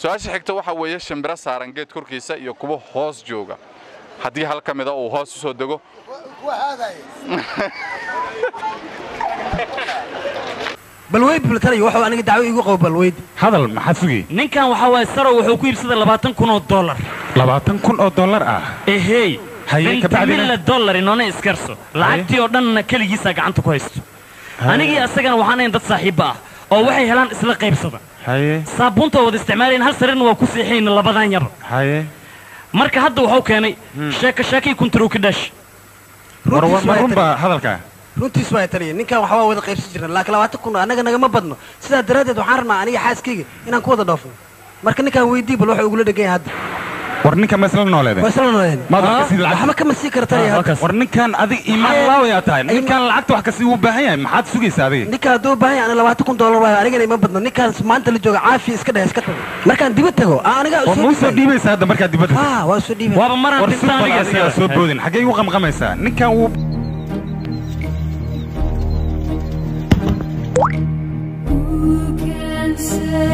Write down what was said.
su-aasha xigta waxa weeye shimbiro saaran geed korkiisa iyo kuwa hoos jooga haddii hal ka mida uu hoos u soo dego balweyd bultanayo wuxuu aniga dacwo igu qabo balweyd hadal maxaad sugay ninkan waxaa waaye sarow wuxuu ku iibsaday labaatan kun oo dollar labaatan kun oo dollar ah ehey Haye, kabacdina? mille dollar inoona iskarso lacagtii oo dhanna keligiisaa gacanta ku haysto anigii asagana waxaan ahayn dad saaxiibba ah oo waxay helaan isla qaybsada haye saabuunta oo wada isticmaalayn hal sarirna waa ku seexayna labadan yar haye marka hadda wuxuu keenay sheeko sheekay kuntarow ka dhaash war runtiis ma waa runba hadalka runtiis waa taliya ninkan waxbaa wada qaybsan jirna laakiin labaatan kun annaga nagama badno sidaa daraaddeed waxaan rabnaa aniga xaaskayga inaan ku wada dhoofo marka ninkaan weydii bal wuxuu igula dhegan yahay hadda war ninka ma isla nooleede waa isla nooleen Maad wax ka sii lacag- waxba kama sii kara taliya hadda war ninkan adig iimaan laawayaa tahay ninkan lacagta wax kasii u baahan yahay maxaad sugaysaa adiga ninka hadduu baahan yahay ana labaatan kun dollar waayo anigana ima badno ninkaan maanta la jooga caafi iska dheh iska tago markaan dibad tago aa aniga war ma usoo dhiibaysaa hadda markaad dibadda ha waa soo dhiibay waaba maraan war dhinta sufal aniga adigaa soo boodin xaggay u qamqamaysaa ninkan wuu Who can say